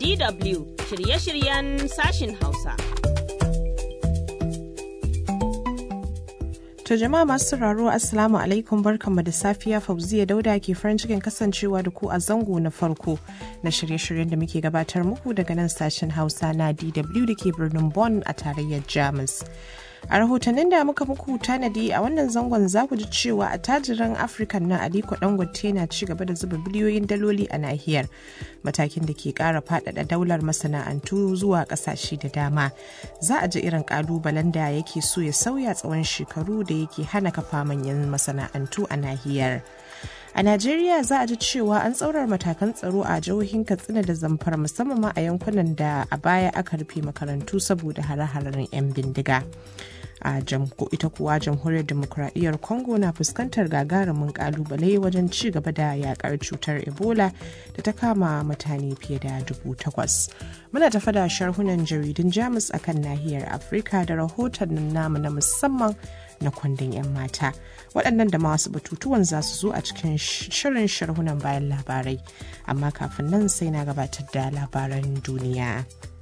DW shirye-shiryen sashin Hausa. To jama'a masu sauraro Assalamu alaikum barkanmu da safiya Fauziya Dauda ke farin cikin kasancewa da ku a zango na farko na shirye-shiryen da muke gabatar muku daga nan sashen Hausa na DW da ke birnin Bonn a tarayyar Jamus. A rahotannin da muka muku tanadi a wannan zangon za ku ji cewa a tajiran Afirka na Aliko Dangote na ci gaba da zuba biliyoyin daloli a nahiyar matakin da ke kara faɗaɗa daular masana'antu zuwa ƙasashe da dama. Za a ji irin ƙalubalen da yake so ya sauya tsawon shekaru da yake hana kafa manyan masana'antu a nahiyar. A Najeriya za a ji cewa an tsaurar matakan tsaro a jihohin Katsina da Zamfara musamman ma a yankunan da a baya aka rufe makarantu saboda hare-haren 'yan bindiga. a ita kuwa jamhuriyar demokuraɗiyyar congo na fuskantar gagarumin kalubale wajen ci gaba da yakar cutar ebola da ta kama mutane fiye da dubu takwas muna tafa da sharhunan jaridun jamus akan nahiyar afirka da rahoton namu na musamman na kundin 'yan mata waɗannan da masu batutuwan za su zo a cikin shirin sharhunan bayan labarai amma kafin nan sai na gabatar da labaran duniya.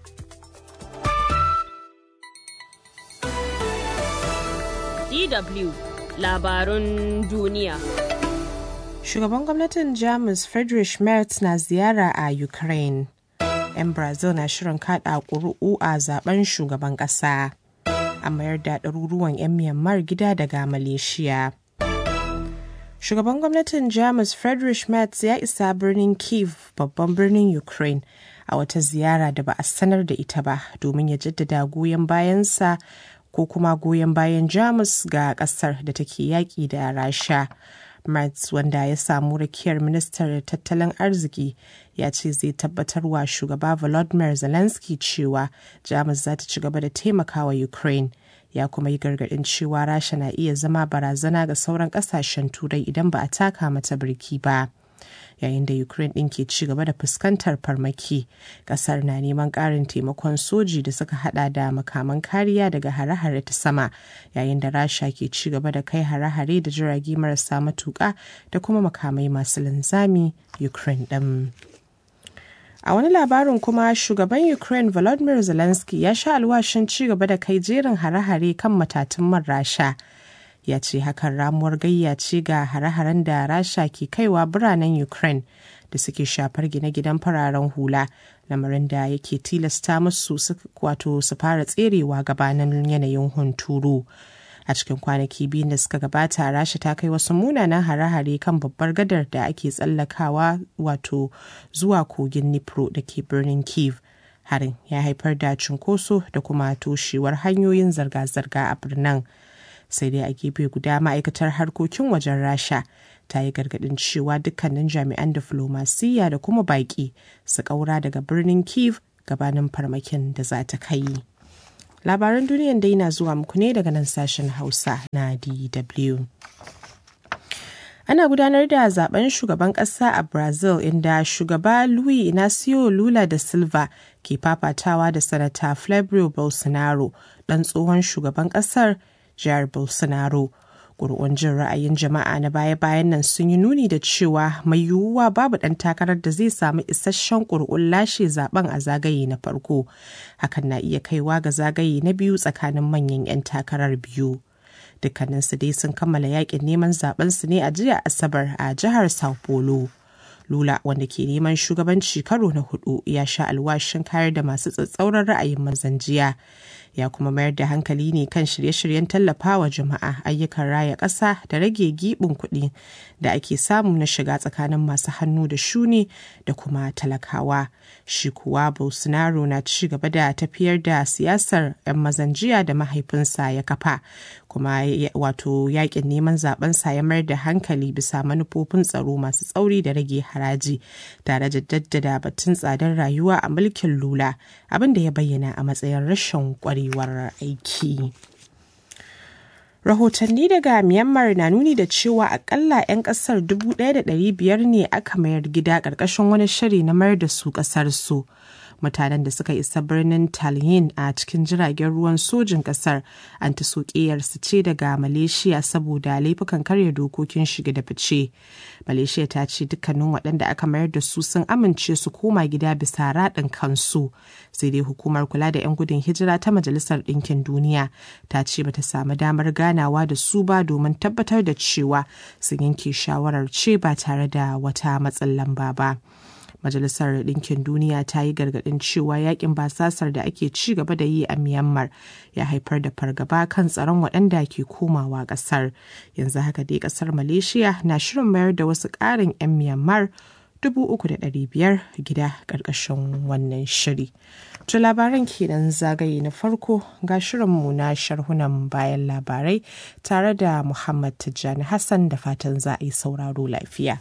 DW labarun duniya. Shugaban gwamnatin Jamus Friedrich Merz na ziyara a Ukraine. 'Yan Brazil na shirin kada ƙuri'u a zaben shugaban ƙasa. A mayar da ɗaruruwan 'yan Myanmar gida daga Malaysia. Shugaban gwamnatin Jamus Friedrich Merz ya isa birnin Kiev babban birnin Ukraine a wata ziyara da ba a sanar da ita ba domin ya jaddada goyon bayansa ko kuma goyon bayan jamus ga kasar da take yaƙi da rasha Mertz wanda ya samu rakiyar ministar tattalin arziki ya ce zai tabbatar wa shugaba volodymyr zelensky cewa jamus za ta ci gaba da taimakawa ukraine ya kuma yi gargaɗin cewa rasha na iya zama barazana ga sauran ƙasashen turai idan ba a taka mata birki ba. yayin da ukraine ɗin ke ci gaba da fuskantar farmaki ƙasar na neman ƙarin taimakon soji da suka hada da makaman kariya daga hare-hare ta sama yayin da rasha ke ci gaba da kai hare-hare da jirage marasa matuƙa da kuma makamai masu linzami ukraine ɗin. A wani labarin kuma shugaban Ukraine Volodymyr Zelensky ya sha alwashin ci gaba da kai jerin hare-hare kan matatun man rasha. ya ce hakan ramuwar gayya ce ga hare-haren da rasha ke kaiwa biranen ukraine da suke shafar gine-ginen fararen hula lamarin da yake tilasta musu wato su fara tserewa gabanin yanayin hunturu a cikin kwanaki biyun da suka gabata rasha ta kai wasu munanan hare-hare kan babbar gadar da ake tsallakawa wato zuwa kogin nipro da ke birnin kiev harin ya haifar da cunkoso da kuma toshewar hanyoyin zirga-zirga a birnin sai dai a gefe guda ma'aikatar harkokin wajen rasha ta yi gargadin cewa dukkanin jami'an diflomasiyya da kuma baƙi su ƙaura daga birnin kiev gabanin farmakin da za ta kai labaran duniyan dai na zuwa muku ne daga nan sashen hausa na dw ana gudanar da zaben shugaban ƙasa a brazil inda shugaba luis inacio lula da silva ke fafatawa da sanata flavio bolsonaro ɗan tsohon shugaban ƙasar jihar bolsonaro ƙuri'un jin ra'ayin jama'a na baya-bayan nan sun yi nuni da cewa mai yiwuwa babu ɗan takarar da zai samu isasshen ƙuri'un lashe zaben a zagaye na farko hakan na iya kaiwa ga zagaye na biyu tsakanin manyan 'yan takarar biyu dukkaninsu dai sun kammala yakin neman zabensu ne a jiya asabar a jihar sao paulo Lula wanda ke neman shugabanci karo na hudu ya sha alwashin kayar da masu tsatsauran ra'ayin mazan jiya ya kuma mayar da hankali ne kan shirye-shiryen tallafawa jama'a ayyukan raya ƙasa da rage giɓin kuɗi da ake samu na shiga tsakanin masu hannu da shuni da kuma talakawa shi kuwa bolsonaro na ci gaba da tafiyar da siyasar 'yan mazan jiya da mahaifinsa ya kafa kuma wato yakin neman zabensa ya mayar da hankali bisa manufofin tsaro masu tsauri da rage haraji tare da daddada batun tsadar rayuwa a mulkin lula abin da ya bayyana a matsayin rashin kwarewar aiki. Rahotanni daga Myanmar na nuni da cewa akalla 'yan kasar 1,500 ne aka mayar gida ƙarƙashin wani shiri na mayar da su ƙasar su. mutanen da suka isa birnin Tallinn a cikin jiragen ruwan sojin kasar an ta su ce daga Malaysia saboda laifukan karya dokokin shige da fice. Malaysia ta ce dukkanin waɗanda aka mayar da su sun amince su koma gida bisa raɗin kansu. Sai dai hukumar kula da 'yan gudun hijira ta Majalisar Ɗinkin Duniya ta ce bata samu damar ganawa da su ba domin tabbatar da cewa sun yanke shawarar ce ba tare da wata matsin lamba ba. Majalisar Ɗinkin Duniya ta yi gargaɗin cewa yakin basasar da ake ci gaba da yi a Myanmar ya haifar da fargaba kan tsaron waɗanda ke komawa ƙasar. Yanzu haka dai ƙasar Malaysia na shirin mayar da wasu ƙarin 'yan Myanmar biyar gida ƙarƙashin wannan shiri. To labaran kenan zagaye na farko ga shirinmu na sharhunan bayan labarai tare da Muhammad Tijjani Hassan da fatan za a yi sauraro lafiya.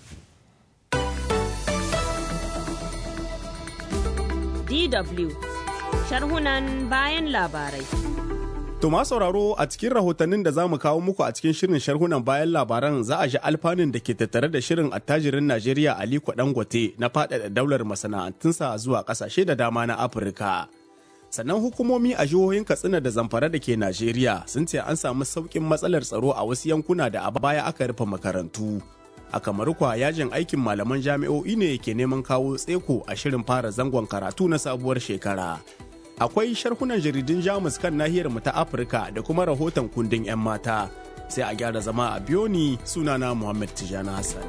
DW sharhunan bayan labarai. To ma sauraro a cikin rahotannin da za mu kawo muku a cikin shirin sharhunan bayan labaran za a ji alfanun da ke tattare da shirin attajirin Najeriya Aliko Dangote na faɗaɗa daular masana'antunsa zuwa ƙasashe da dama na Afirka. Sannan hukumomi a jihohin Katsina da Zamfara da ke Najeriya sun ce an samu sauƙin matsalar tsaro a wasu yankuna da a baya aka rufe makarantu. A kamar kwa yajin aikin malaman jami'o'i ne ke neman kawo tseko a shirin fara zangon karatu na sabuwar shekara. akwai sharhunan jaridun jamus kan nahiyar mu ta afirka da kuma rahoton kundin 'yan mata sai a gyara zama a biyoni sunana muhammad tijana hassan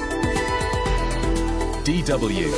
DW.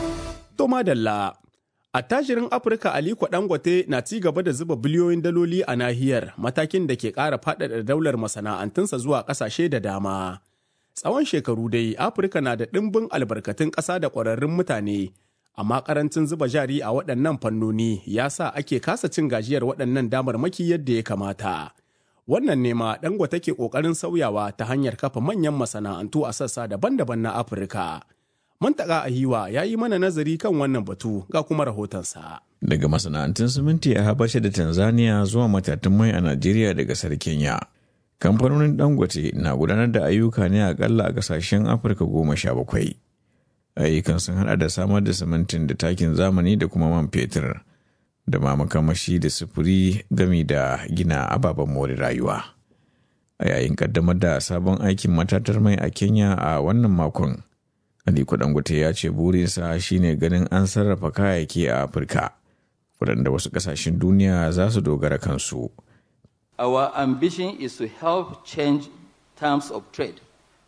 to madalla attajirin afirka aliko dangote na ci gaba da zuba biliyoyin daloli a nahiyar matakin da ke ƙara faɗaɗa daular masana'antunsa zuwa ƙasashe da dama tsawon shekaru dai afirka na da ɗimbin albarkatun ƙasa da ƙwararrun mutane amma karancin zuba jari a waɗannan fannoni ya sa ake kasa cin gajiyar waɗannan damarmaki yadda ya kamata. Wannan nema Dangote ke ƙoƙarin sauyawa ta hanyar kafa manyan masana'antu a sassa daban-daban na Afirka. Mantaka Ahiwa ya yi mana nazari kan wannan batu ga kuma rahotonsa. Daga masana'antun siminti a Habasha da Tanzania zuwa matatun mai a Najeriya da gasar Kenya. Kamfanonin Dangote na gudanar da ayyuka ne akalla a ƙasashen Afirka goma sha bakwai. ayyukan sun hada da samar da simintin da takin zamani da kuma man fetur da ma makamashi da sufuri gami da gina ababen more rayuwa a yayin kaddamar da sabon aikin matatar mai a kenya a wannan makon aliko dangote ya ce burinsa shine ganin an sarrafa kayayyaki a afirka waɗanda wasu ƙasashen duniya za su dogara kansu Our ambition is to help change terms of trade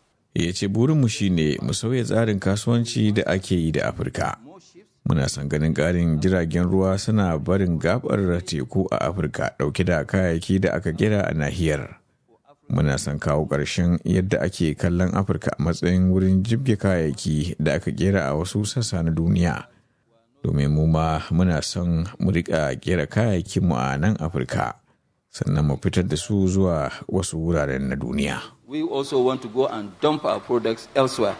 ya ce burinmu shine mu sauya tsarin kasuwanci da ake yi da afirka muna son ganin ƙarin jiragen ruwa suna barin gabar teku a afirka ɗauke da kayayyaki da aka kera a nahiyar muna son kawo ƙarshen yadda ake kallon afirka a matsayin wurin jibge kayayyaki da aka kera a wasu sassa na duniya domin mu ma muna son mu riƙa kera kayayyakinmu a nan afirka sannan mu fitar da su zuwa wasu wuraren na duniya. We also want to go and dump our products elsewhere.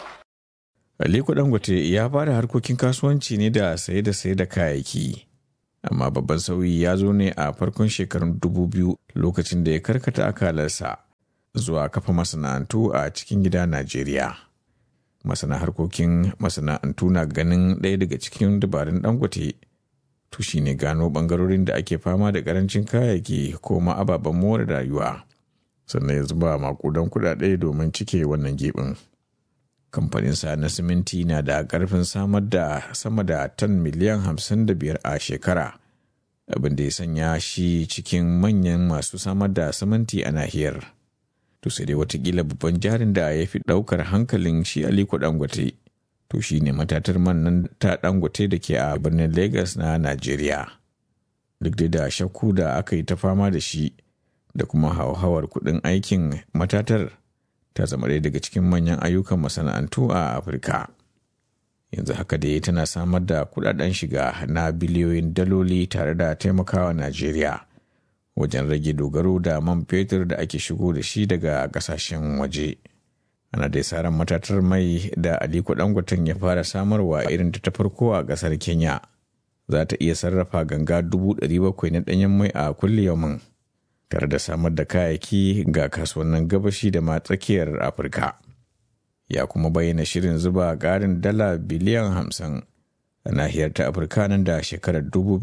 Aliko Dangote ya fara harkokin kasuwanci ne da saye da saye da kayayyaki. Amma babban sauyi ya zo ne a farkon shekarun dubu biyu lokacin da ya karkata akalarsa zuwa kafa masana'antu a cikin gida Najeriya. Masana harkokin masana'antu na ganin ɗaya daga cikin dabarun Dangote to shine gano ɓangarorin da ake fama da ƙarancin kayayyaki ko ma ababen more rayuwa. sannan ya zuba makudan kudade domin cike wannan gibin. Kamfanin sa na siminti na da karfin samar da sama da tan miliyan 55 a shekara, abin da ya sanya shi cikin manyan masu samar da siminti a nahiyar. To sai dai watakila babban jarin da ya fi ɗaukar hankalin shi Aliko Dangote, to shi ne matatar man nan ta Dangote da ke a birnin Lagos na Najeriya. Duk da shakku da aka yi ta fama da shi, da kuma hauhawar kuɗin aikin matatar ta zama ɗaya daga cikin manyan ayyukan masana'antu a afirka yanzu haka dai tana samar da kuɗaɗen shiga na biliyoyin daloli tare da taimakawa najeriya wajen rage dogaro da man fetur da ake shigo da shi daga ƙasashen waje ana dai saran matatar mai da aliko dangoten ya fara samarwa irin ta farko a ƙasar kenya za ta iya sarrafa ganga dubu ɗari bakwai na ɗanyen mai a kulle yaumin tare da samar da kayayyaki ga kasuwannin gabashi da ma tsakiyar afirka ya kuma bayyana shirin zuba ƙarin dala biliyan hamsin a nahiyar ta afirka nan da shekarar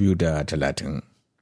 2030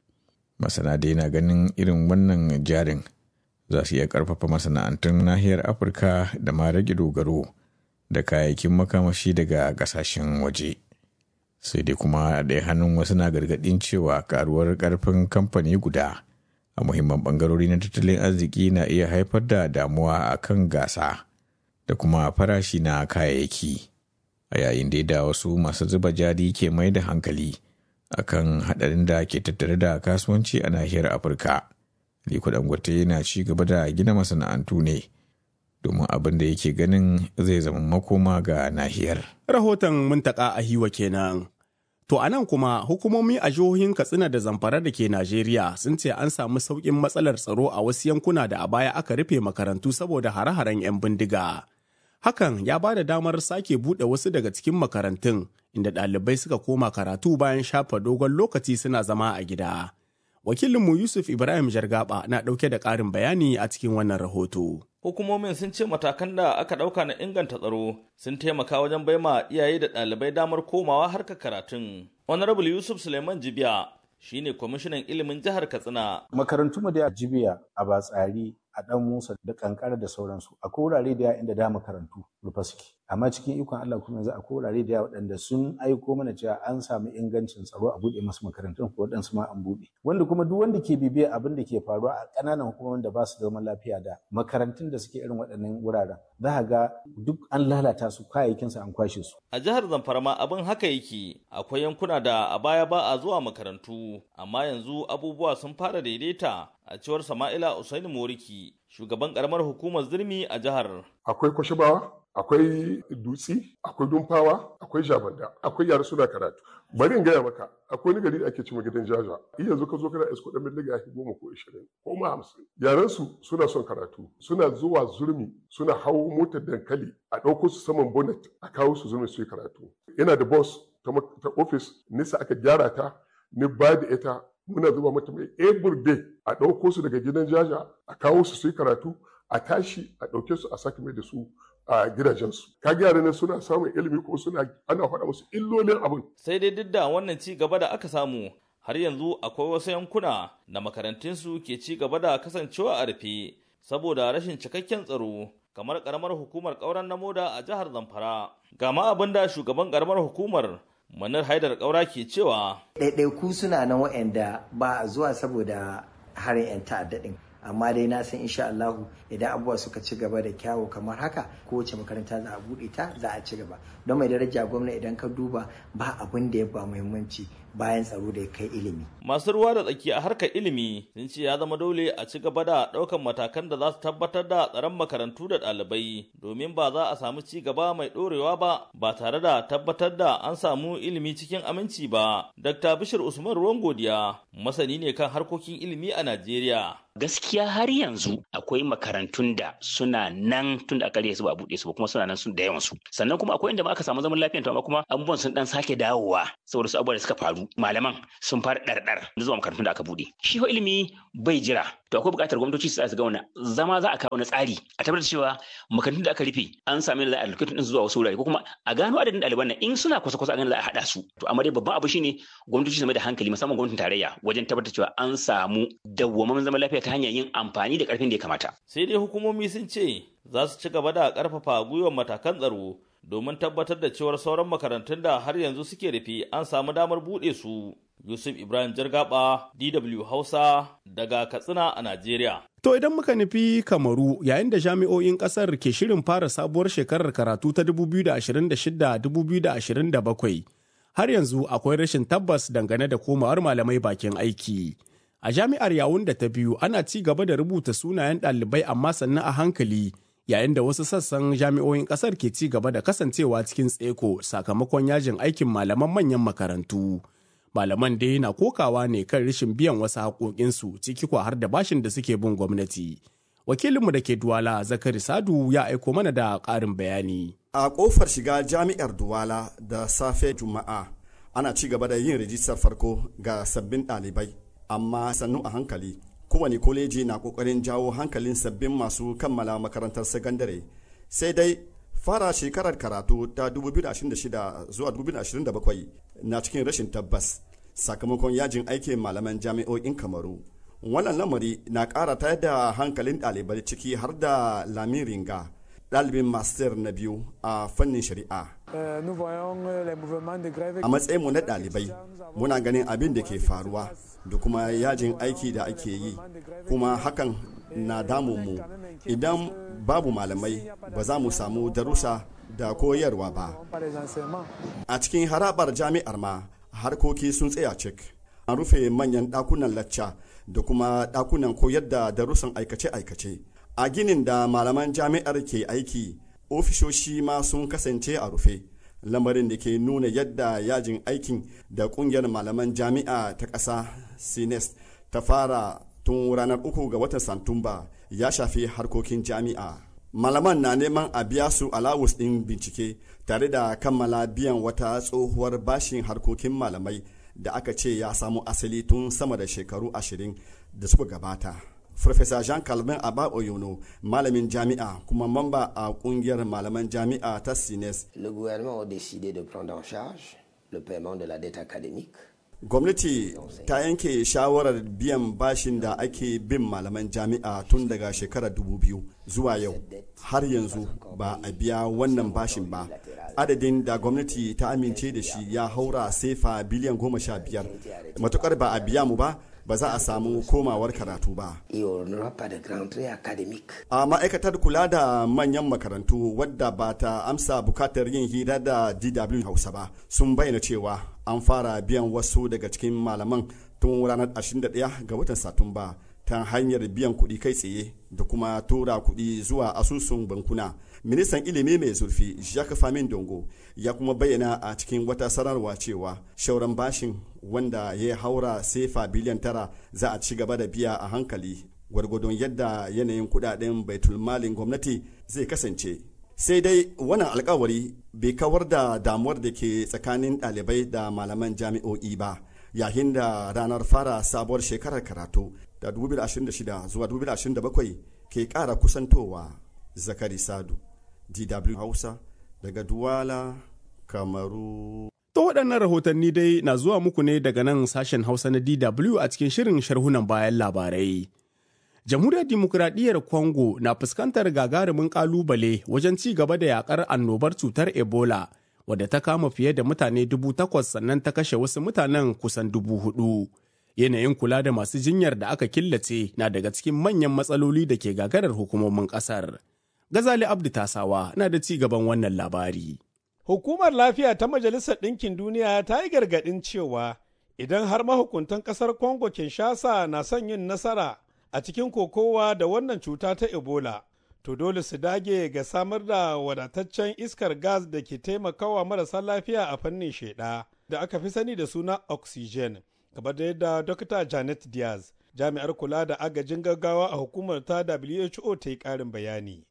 masana dai na ganin irin wannan jarin za su iya karfafa masana'antun nahiyar afirka da ma rage dogaro da kayayyakin makamashi daga kasashen waje sai dai kuma a ɗaya hannun wasu na gargaɗin cewa karuwar karfin kamfani guda a muhimman ɓangarori na tattalin arziki na iya haifar da damuwa a kan gasa da kuma farashi na kayayyaki a yayin da da wasu masu zuba jari ke mai da hankali akan haɗarin da ke tattare da kasuwanci a nahiyar afirka Liko Dangote yana ci gaba da gina masana'antu ne domin abin da yake ganin zai zama makoma ga nahiyar. Rahoton muntaka a hiwa kenan. To a nan kuma hukumomi a jihohin Katsina da Zamfara da ke Najeriya sun ce an samu sauƙin matsalar tsaro a wasu yankuna da a baya aka rufe makarantu saboda hare-haren 'yan bindiga. Hakan ya ba da damar sake buɗe wasu daga cikin makarantun inda ɗalibai suka koma karatu bayan shafa dogon lokaci suna zama a gida. Wakilinmu Yusuf Ibrahim Jargaba na ɗauke da ƙarin bayani a cikin wannan rahoto. Hukumomin sun ce matakan da aka ɗauka na inganta tsaro sun taimaka wajen baima iyaye da ɗalibai damar komawa harkar karatun. Honorable Yusuf Suleiman Jibiya shine kwamishinan ilimin jihar Katsina. Makarantu mu da Jibiya a Batsari a ɗan Musa da kankara da sauransu akwai wurare da inda da makarantu rufe suke amma cikin ikon Allah kuma yanzu akwai wurare da waɗanda sun aiko mana cewa an samu ingancin tsaro a buɗe masu makarantun ko waɗansu ma an buɗe wanda kuma duk wanda ke bibiya abin da ke faruwa a ƙananan hukumomin da ba su da zaman lafiya da makarantun da suke irin waɗannan wuraren za ka ga duk an lalata su kayayyakin su an kwashe su a jihar Zamfara ma abin haka yake akwai yankuna da a baya ba a zuwa makarantu amma yanzu abubuwa sun fara daidaita a cewar Sama'ila Usaini Moriki, shugaban karamar hukumar zirmi a jihar. Akwai kwashibawa, akwai dutsi, akwai dumfawa, akwai jabanda, akwai yara suna karatu. Bari in gaya maka, akwai wani gari da ake cima gidan jaja. Iya yanzu ka zo kana isko ɗan miliga ya goma ko ishirin ko ma hamsin. Yaran su suna son karatu, suna zuwa zurmi, suna hawo motar dankali, a ɗauko su saman bonnet, a kawo su zurmi su yi karatu. Yana da bus ta ofis, nisa aka gyara ta, ni ba da ita muna zuba mata mai every day a ɗauko su daga gidan jaja a kawo su su yi karatu a tashi a ɗauke su a sake mai da su a gidajensu ka gyara ne suna samun ilimi ko suna ana faɗa musu illolin abin sai dai duk da wannan ci gaba da aka samu har yanzu akwai wasu yankuna da makarantunsu ke ci gaba da kasancewa a rufe saboda rashin cikakken tsaro kamar karamar hukumar ƙauren na moda a jihar zamfara ga ma abin da shugaban karamar hukumar manar haidar ƙaura ke cewa ɗaiɗaiku suna nan waɗanda ba a zuwa saboda harin 'yan ta'adda ɗin amma dai na san insha Allahu idan abubuwa suka ci gaba da kyawu kamar haka kowace makaranta za a buɗe ta za a ci gaba don mai daraja gwamna idan ka duba ba abin da ya ba muhimmanci bayan tsaro da ya kai ilimi. Masu ruwa da tsaki a harkar ilimi sun ce ya zama dole a ci gaba da ɗaukan matakan da za su tabbatar da tsaron makarantu da ɗalibai domin ba za a samu ci gaba mai ɗorewa ba ba tare da tabbatar da an samu ilimi cikin aminci ba. Dr. Bishir Usman Ruwan Godiya masani ne kan harkokin ilimi a Najeriya. gaskiya har yanzu akwai makarantun da suna nan tun da aka su ba a buɗe su ba kuma suna nan sun da yawan su sannan kuma akwai inda ma aka samu zaman lafiya to amma kuma abubuwan sun dan sake dawowa saboda su abubuwa da suka faru malaman sun fara ɗarɗar zuwa makarantun da aka buɗe shi ho ilimi bai jira to akwai buƙatar gwamnatoci su su ga wani zama za a kawo na tsari a tabbatar cewa makarantun da aka rufe an sami da za a lokacin din zuwa wasu wurare ko kuma a gano adadin ɗaliban nan in suna kusa kusa a gano za a haɗa su to amma dai babban abu shine gwamnatoci su mai da hankali musamman gwamnatin tarayya wajen tabbatar cewa an samu dawwammamin zaman lafiya ta hanyar yin amfani da ƙarfin da ya kamata. Sai dai hukumomi sun ce za su ci gaba da ƙarfafa gwiwar matakan tsaro domin tabbatar da cewar sauran makarantun da har yanzu suke rufe an samu damar buɗe su. Yusuf Ibrahim Jargaba, DW Hausa, daga Katsina a Najeriya. To idan muka nufi Kamaru yayin da jami'o'in ƙasar ke shirin fara sabuwar shekarar karatu ta 2026-2027, har yanzu akwai rashin tabbas dangane da komawar malamai bakin aiki. A jami'ar yawun da ta biyu ana ci gaba da rubuta sunayen ɗalibai amma sannan a hankali yayin da wasu sassan jami'o'in ƙasar ke ci gaba da kasancewa cikin tseko sakamakon yajin aikin malaman manyan makarantu. Malaman dai na kokawa ne kan rashin biyan wasu haƙoƙinsu ciki kwa har da bashin da suke bin gwamnati. Wakilinmu da ke Duwala Zakari Sadu ya aiko mana da ƙarin bayani. A ƙofar shiga jami'ar Duwala da safe Juma'a ana ci gaba da yin rijistar farko ga sabbin ɗalibai. amma sannu a hankali kowane koleji na kokarin jawo hankalin sabbin masu kammala makarantar sakandare sai dai fara shekarar karatu ta 2026 zuwa 2027 na cikin rashin tabbas sakamakon yajin aikin malaman jami'o'in kamaru wannan lamari na ƙara tayar da hankalin ɗalibai ciki har da lamin ringa ɗalibin master na biyu a fannin shari'a a matsayinmu na ɗalibai muna ganin abin da ke faruwa da kuma yajin aiki da ake yi kuma hakan na damunmu idan babu malamai ba za mu samu darussa da koyarwa ba a cikin harabar jami'ar ma harkoki sun tsaya cik an rufe manyan ɗakunan lacca da kuma ɗakunan koyar da darussan aikace-aikace a ginin da malaman jami'ar ke aiki ofishoshi ma sun kasance a rufe lamarin da ke nuna yadda yajin aikin da kungiyar malaman jami'a ta ƙasa sines ta fara tun ranar uku ga watan santumba ya shafi harkokin jami'a malaman na neman a biya su alawus ɗin bincike tare da kammala biyan wata tsohuwar bashin harkokin malamai da aka ce ya samu asali tun sama da shekaru ashirin da suka gabata Farfesa Jean Calvin Abba Oyono, malamin jami'a kuma mamba a kungiyar malaman jami'a ta Sines. Le gouvernement a décidé de prendre en charge le paiement de la dette académique. Gwamnati ta yanke shawarar biyan bashin da ake bin malaman jami'a tun daga shekarar 2000 zuwa yau. Har yanzu ba a biya wannan bashin ba. Adadin da gwamnati ta amince da shi ya haura sefa biliyan goma sha biyar. Matukar ba a biya mu ba, ba za a samu komawar karatu ba. A ma'aikatar kula da manyan makarantu wadda ba ta amsa bukatar yin hira da DW Hausa ba sun bayyana cewa an fara biyan wasu daga cikin malaman tun ranar 21 ga watan Satumba ta hanyar biyan kuɗi kai tsaye da kuma tura kuɗi zuwa asusun bankuna. Ministan ilimi mai zurfi Jacques Famin Dongo ya kuma bayyana a cikin wata sanarwa cewa shauran bashin wanda ya haura sefa biliyan tara za a ci gaba da biya a hankali gwargwadon yadda yanayin kudaden baitulmalin gwamnati zai kasance sai dai wannan alkawari bai kawar da damuwar da ke tsakanin ɗalibai da malaman jami'o'i ba yayin da ranar fara sabuwar shekarar karatu da 2026 zuwa 2027 ke ƙara kusantowa zakari sadu dw hausa daga duwala kamaru To waɗannan rahotanni dai na zuwa muku ne daga nan sashen Hausa na DW a cikin shirin sharhunan bayan labarai. Jamhuriyar Dimokuraɗiyyar Congo na fuskantar gagarumin ƙalubale wajen ci gaba da yakar annobar cutar Ebola, wadda ta kama fiye da mutane dubu takwas sannan ta kashe wasu mutanen kusan dubu hudu. Yanayin kula da masu jinyar da aka killace na daga cikin manyan matsaloli da ke gagarar hukumomin ƙasar. Gazali Abdu Tasawa na da ci gaban wannan labari. Hukumar Lafiya ta Majalisar Ɗinkin Duniya ta yi gargaɗin cewa idan har mahukuntan ƙasar Congo Kinshasa na son yin nasara a cikin kokowa da wannan cuta ta Ebola, to dole su dage ga samar da wadataccen iskar gas da ke taimakawa marasa lafiya a fannin sheɗa da aka fi sani da suna oxygen, kamar da yadda Dr. Janet Diaz jami'ar kula da agajin gaggawa a hukumar ta WHO ta yi ƙarin bayani.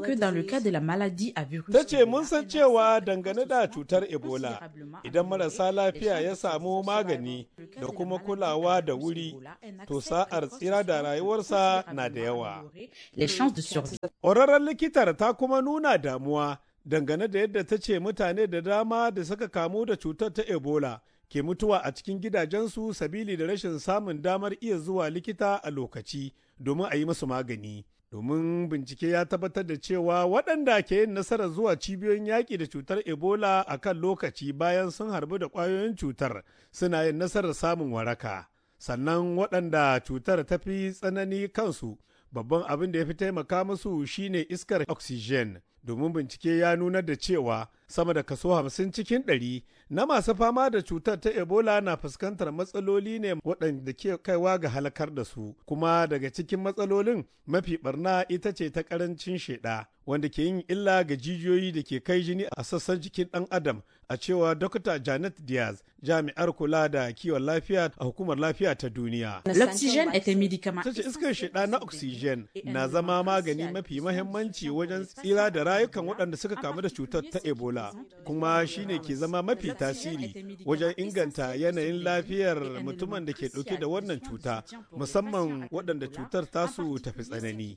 Ta ce mun san cewa dangane da cutar Ebola idan marasa lafiya ya samu magani da kuma kulawa da wuri to sa'ar tsira da rayuwarsa na da yawa. Ƙwararren likitar ta kuma nuna damuwa dangane da yadda ta ce mutane da dama da suka kamu da cutar ta Ebola ke mutuwa a cikin gidajensu sabili da rashin samun damar iya zuwa likita a lokaci domin a yi musu magani. Domin bincike ya tabbatar da cewa waɗanda ke yin nasarar zuwa cibiyoyin yaƙi da cutar Ebola a kan lokaci bayan sun harbu da ƙwayoyin cutar suna yin nasarar samun waraka. Sannan waɗanda cutar ta fi tsanani kansu babban abin da ya fi taimaka musu shine iskar oxygen. domin bincike ya nuna da cewa sama da kaso hamsin cikin ɗari na masu fama da cutar ta ebola na fuskantar matsaloli ne waɗanda ke kaiwa ga halakar da su kuma daga cikin matsalolin mafi barna ita ce ta ƙarancin sheɗa wanda ke yin illa ga jijiyoyi da ke kai jini a sassan jikin ɗan adam a cewa Dr. Janet Diaz jami'ar kula da kiwon lafiya a hukumar lafiya ta duniya. L'oxygène est un médicament. Ta ce iskar shida na oxygen na zama magani mafi mahimmanci wajen tsira da rayukan waɗanda suka kamu da cutar ta Ebola. ebola kuma shine ke zama mafi tasiri wajen inganta yanayin lafiyar mutumin da ke ɗauke da wannan cuta musamman waɗanda cutar tasu tafi tsanani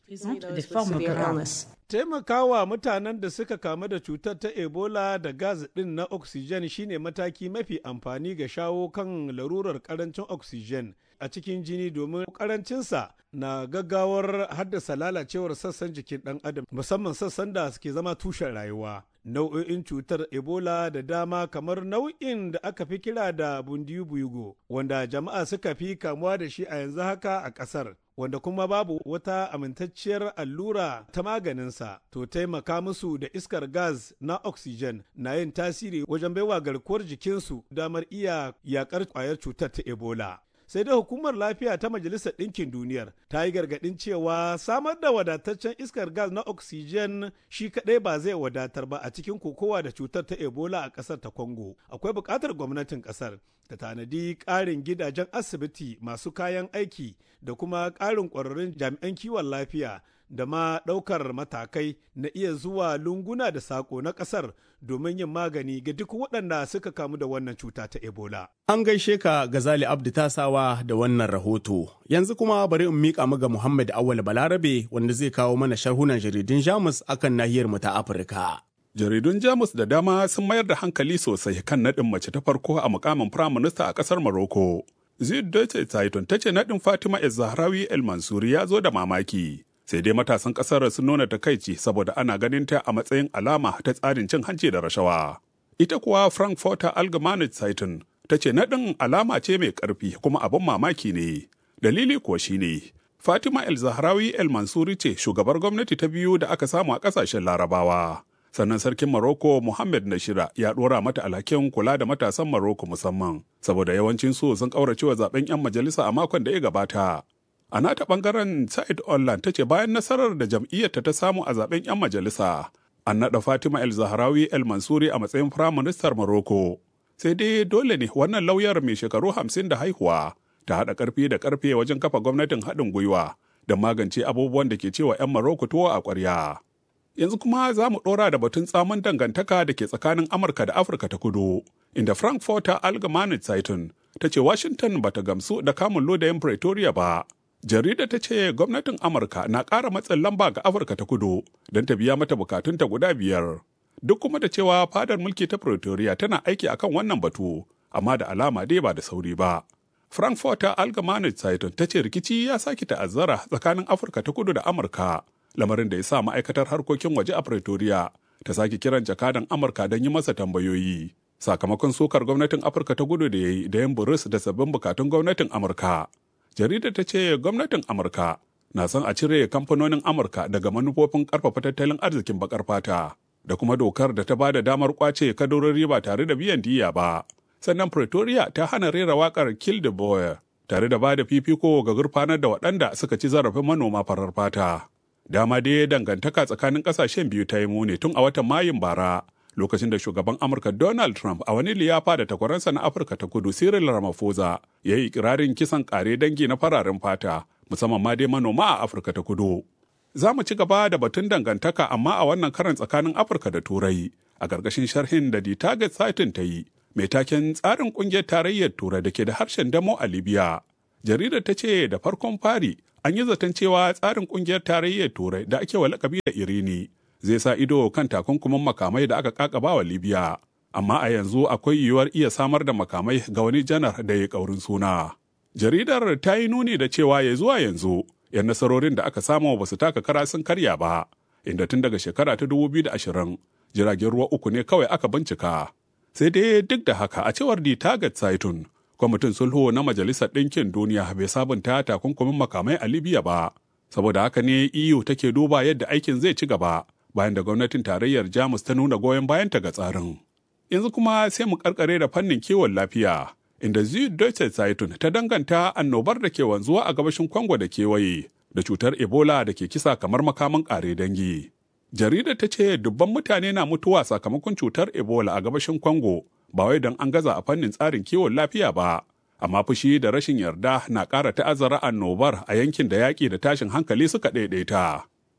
taimakawa mutanen da suka kamu da cutar ta ebola da gas ɗin na oxygen shine mataki mafi amfani ga shawo kan larurar karancin oxygen a cikin jini domin karancinsa na gaggawar haddasa lalacewar sassan jikin ɗan adam musamman sassan da suke zama tushen rayuwa nau'o'in cutar ebola da dama kamar nau'in da aka fi kira da bundiyu wanda jama'a suka fi kamuwa da shi a yanzu haka a ƙasar wanda kuma babu wata amintacciyar allura ta maganinsa to taimaka musu da iskar gas na oxygen na yin tasiri wajen baiwa garkuwar jikinsu damar iya yakar kwayar cutar ta ebola sai dai hukumar lafiya ta majalisar ɗinkin duniyar ta yi gargaɗin cewa samar da wadataccen iskar gas na oxygen shi kaɗai ba zai wadatar ba a cikin kokowa da cutar ta ebola a ƙasar ta congo akwai buƙatar gwamnatin ƙasar ta tanadi ƙarin gidajen asibiti masu kayan aiki da kuma ƙarin ƙwararrun jami'an kiwon lafiya da ma ɗaukar matakai na iya zuwa lunguna da saƙo na ƙasar domin yin magani ga duk waɗanda suka kamu da wannan cuta ta Ebola. An gaishe ka Gazali Abdu Tasawa da wannan rahoto. Yanzu kuma bari in miƙa mu ga Muhammad Awal Balarabe wanda zai kawo mana sharhunan jaridun Jamus akan nahiyar mu ta Afirka. Jaridun Jamus da dama sun mayar da hankali sosai kan naɗin mace ta farko a mukamin firaminista a ƙasar Morocco. Zid Deutsche Zeitung ta ce naɗin Fatima El Zahrawi El Mansuri ya zo da mamaki. sai dai matasan kasar sun nuna takaici saboda ana ganin ta a matsayin alama ta tsarin cin hanci da rashawa. Ita kuwa Frankfurter Allgemeine Zeitung ta ce naɗin alama ce mai ƙarfi kuma abin mamaki ne. Dalili kuwa shine Fatima El Zahrawi El Mansuri ce shugabar gwamnati ta biyu da aka samu a ƙasashen Larabawa. Sannan sarkin Morocco Mohammed Nashira ya ɗora mata alhakin kula da matasan Morocco musamman, saboda yawancin su sun ƙauracewa zaben 'yan majalisa a makon da ya gabata. A nata bangaren Said Online ta ce bayan nasarar da jam'iyyarta ta samu a zaben 'yan majalisa, an naɗa Fatima El Zahrawi El Mansuri a matsayin Firaministar Morocco. Sai dai dole ne wannan lauyar mai shekaru hamsin da haihuwa ta haɗa ƙarfi da ƙarfe wajen kafa gwamnatin haɗin gwiwa da magance abubuwan da ke cewa 'yan Morocco tuwo a ƙwarya. Yanzu kuma za mu ɗora da batun tsamin dangantaka da ke tsakanin Amurka da Afirka ta kudu, inda Frankfurter Allgemeine Zeitung ta ce Washington bata gamsu da kamun lodayin Pretoria ba, jarida ta ce gwamnatin amurka na ƙara matsin lamba ga afirka ta kudu don ta biya mata bukatunta guda biyar duk kuma da cewa fadar mulki ta pretoria tana aiki akan wannan batu amma da alama dai ba da sauri ba frankfurter allgemeine zeitung ta ce rikici ya sake ta'azzara tsakanin afirka ta kudu da amurka lamarin da ya sa ma'aikatar harkokin waje a pretoria ta sake kiran jakadan amurka don yi masa tambayoyi sakamakon sukar gwamnatin afirka ta kudu da ya yi da yin buris da sabbin bukatun gwamnatin amurka jaridar ta ce gwamnatin amurka na son a cire kamfanonin amurka daga manufofin karfafa tattalin arzikin bakar fata da kuma dokar da ta ba da damar kwace kadarori ba tare da biyan diya ba sannan pretoria ta hana rera wakar kill the boy tare da ba da fifiko ga gurfanar da waɗanda suka ci zarafin manoma farar fata dama dai dangantaka tsakanin ƙasashen biyu ta yi muni tun a watan mayun bara lokacin da shugaban Amurka Donald Trump a wani liyafa da takwaransa na Afirka ta kudu Cyril Ramaphosa ya yi ikirarin kisan kare dangi na fararen fata musamman ma dai manoma a Afirka ta kudu. Za mu ci gaba da batun dangantaka amma a wannan karan tsakanin Afirka da Turai a ƙarƙashin sharhin da The Target Satin ta yi mai taken tsarin ƙungiyar tarayyar Turai da ke da harshen damo a Libya. Jaridar ta ce da farkon fari an yi zaton cewa tsarin ƙungiyar tarayyar Turai da ake wa lakabi da Irini zai sa ido kan takunkumin makamai da aka kakaba wa libya amma a yanzu akwai yiwuwar iya samar da makamai ga wani janar da ya kaurin suna jaridar ta yi nuni da cewa ya zuwa yanzu yan nasarorin da aka samu ba su taka kara sun karya ba inda tun daga shekara ta 2020 jiragen ruwa uku ne kawai aka bincika sai dai duk da haka a cewar di target saitun kwamitin sulhu na majalisar ɗinkin duniya bai sabunta takunkumin makamai a libya ba saboda haka ne eu take duba yadda aikin zai ci gaba bayan da gwamnatin tarayyar jamus ta nuna goyon bayanta ga tsarin yanzu kuma sai mu karkare da fannin kiwon lafiya inda Deutsche Zeitung ta danganta annobar da ke wanzuwa a gabashin Kongo da kewaye da cutar Ebola da ke kisa kamar makaman ƙare dangi. Jaridar ta ce dubban mutane na mutuwa sakamakon cutar Ebola a gabashin Kongo ba wai don an gaza a fannin tsarin kiwon lafiya ba, amma fushi da rashin yarda na ƙara ta'azzara annobar a yankin da yaƙi da tashin hankali suka ɗaiɗaita.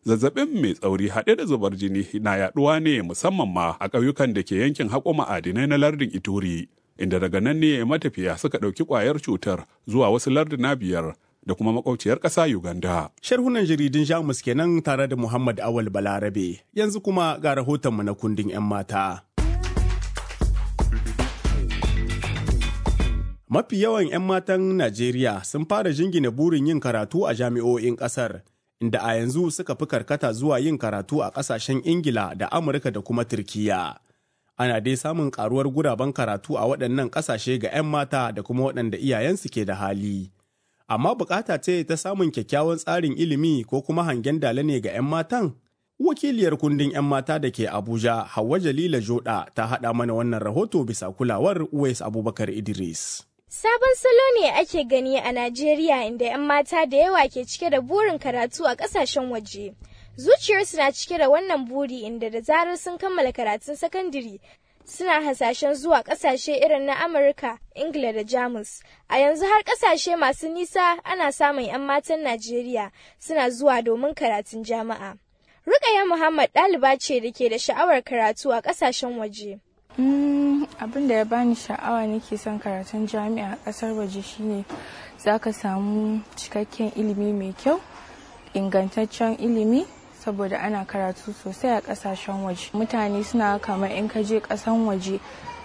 Zazzabin mai tsauri haɗe da zubar jini na yaɗuwa ne musamman ma a ƙauyukan da ke yankin haƙo ma'adinai na lardin Ituri, inda daga nan ne matafiya suka ɗauki ƙwayar cutar zuwa wasu larduna biyar da kuma makwauciyar ƙasa Uganda. Sharhunan jaridun Jamus kenan tare da Muhammad Awal Balarabe. Yanzu kuma ga rahotonmu na kundin 'yan mata. Mafi yawan 'yan matan Najeriya sun fara jingina burin yin karatu a jami'o'in ƙasar, inda a yanzu suka fi karkata zuwa yin karatu a ƙasashen Ingila da Amurka da kuma Turkiyya. Ana dai samun ƙaruwar guraben karatu a waɗannan ƙasashe ga 'yan mata da kuma waɗanda iyayensu ke da hali. Amma bukata ce ta samun kyakkyawan tsarin ilimi ko kuma hangen dala ne ga 'yan matan? Wakiliyar kundin 'yan mata da ke Abuja, Hauwa Jalila Joda, ta haɗa mana wannan rahoto bisa kulawar Uwais Abubakar Idris. Sabon salo ne ake gani a Najeriya inda 'yan mata da yawa ke cike da burin karatu a ƙasashen waje. Zuciyarsu na cike da wannan buri inda da zarar sun kammala karatun sakandare suna hasashen zuwa ƙasashe irin na Amurka, Ingila da Jamus. A yanzu har ƙasashe masu nisa ana samun 'yan matan Najeriya suna zuwa domin karatun jama'a. Rukaya Muhammad ɗaliba ce da ke da sha'awar karatu a ƙasashen waje. abin da ya bani sha'awa nake son karatun jami'a a kasar waje shine za ka samu cikakken ilimi mai kyau ingantaccen ilimi saboda ana karatu sosai a kasashen waje mutane suna kamar in ka je kasan waje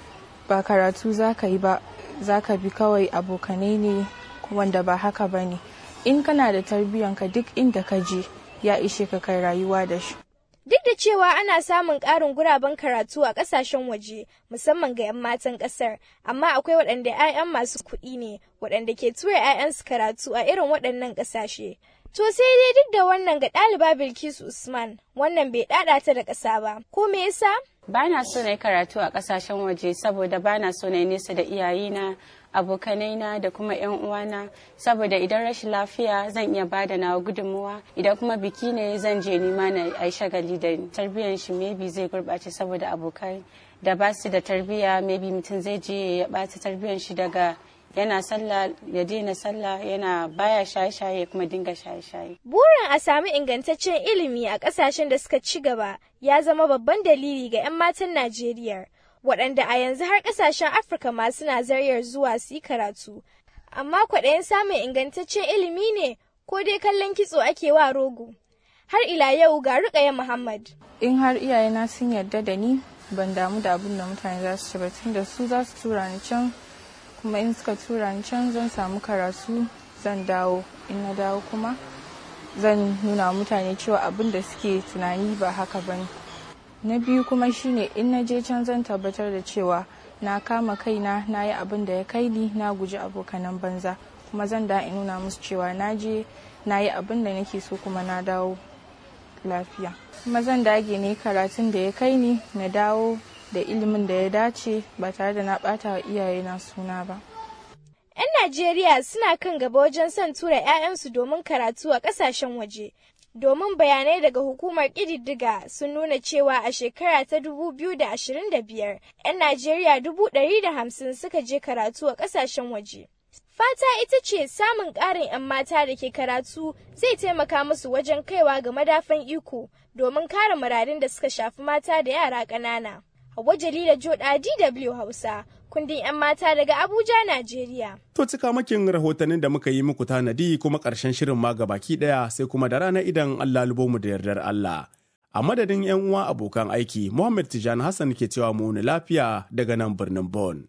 ba karatu za ka yi ba za ka bi kawai abokanai ne wanda ba haka ba ne in kana da tarbiyyanka duk inda ka je ya ishe ka kai rayuwa da shi Duk da cewa ana samun ƙarin guraben karatu a ƙasashen waje, musamman ga 'yan matan ƙasar, amma akwai waɗanda 'ya'yan masu kuɗi ne, waɗanda ke tura 'ya'yansu karatu a irin waɗannan ƙasashe. To sai dai duk da wannan ga ɗaliba Bilkisu Usman, wannan bai ɗaɗa ta da ƙasa ba. Ko me yasa? Ba na so na yi karatu a ƙasashen waje saboda ba na so na yi nesa da iyayena, abokanaina da kuma 'yan uwana saboda idan rashin lafiya zan iya bada nawa gudunmuwa idan kuma biki ne zan je nima na ai shagali da tarbiyyar shi maybe zai gurɓace saboda abokai da ba su da tarbiyya maybe mutum zai je ya ɓata tarbiyyar shi daga yana sallah ya daina sallah yana baya shaye-shaye kuma dinga shaye-shaye. Burin a sami ingantaccen ilimi a ƙasashen da suka ci gaba ya zama babban dalili ga 'yan matan Najeriya. waɗanda a yanzu har ƙasashen Afirka ma suna zaryar zuwa su yi karatu. Amma kwaɗayin samun ingantaccen ilimi ne ko dai kallon kitso ake wa rogo. Har ila yau ga Rukaya Muhammad. In har iyayena sun yarda da ni ban damu da abin da mutane za su ci ba tunda su za su tura ni can kuma in suka tura ni can zan samu karatu zan dawo in na dawo kuma zan nuna mutane cewa abin da suke tunani ba haka ba ne. na biyu kuma shine in na je can zan tabbatar da cewa na kama kaina na yi abin da ya kai ni na guji abokanan banza kuma zan da in nuna musu cewa na je na yi abin da nake so kuma na dawo lafiya kuma zan dage ne karatun da ya kai ni na dawo da ilimin da ya dace ba tare da na bata wa iyayena suna ba 'Yan Najeriya suna kan gaba wajen son tura 'ya'yansu domin karatu a ƙasashen waje. domin bayanai daga hukumar ƙididdiga sun nuna cewa a shekara ta 2025 'yan Najeriya 150 suka je karatu a ƙasashen waje. Fata ita ce samun ƙarin 'yan mata da ke karatu zai taimaka musu wajen kaiwa ga madafan iko domin kare muradin da suka shafi mata da yara ƙanana. Hauwa Jalila Joda DW Hausa, kundin 'yan mata daga Abuja, Najeriya. To cika makin rahotannin da muka yi muku tanadi kuma ƙarshen shirin ma baki ɗaya sai kuma da rana idan Allah lubo mu da yardar Allah. A madadin 'yan uwa abokan aiki, Muhammad Tijan Hassan ke cewa mu lafiya daga nan birnin Bon.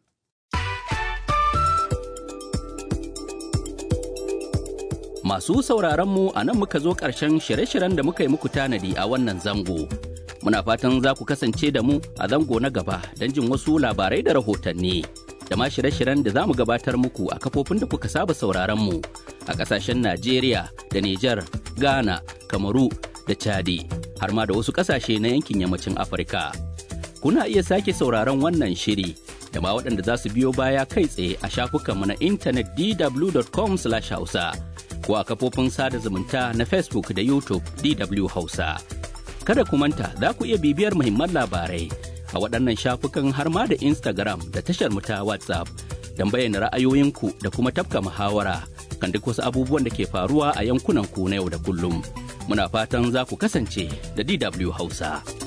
Masu sauraron mu a nan muka zo ƙarshen shirye-shiryen da muka yi muku tanadi a wannan zango. Muna fatan za ku kasance da mu a zango na gaba don jin wasu labarai da rahotanni. Da ma shirye-shiryen da za mu gabatar muku a kafofin da kuka saba sauraron mu a ƙasashen Najeriya da Nijar, Ghana, Kamaru da Chadi, har ma da wasu ƙasashe na yankin yammacin Afirka. Kuna iya sake sauraron wannan shiri da ma waɗanda za su biyo baya kai tsaye a shafukanmu na intanet dw.com/hausa. ko a kafofin sada zumunta na Facebook da YouTube DW Hausa. Kada ku manta za ku iya bibiyar muhimman labarai a waɗannan shafukan har ma da Instagram da tashar mu ta WhatsApp don bayyana ra'ayoyinku da kuma tafka muhawara kan duk wasu abubuwan da ke faruwa a yankunan ku na yau da kullum. Muna fatan za ku kasance da DW Hausa.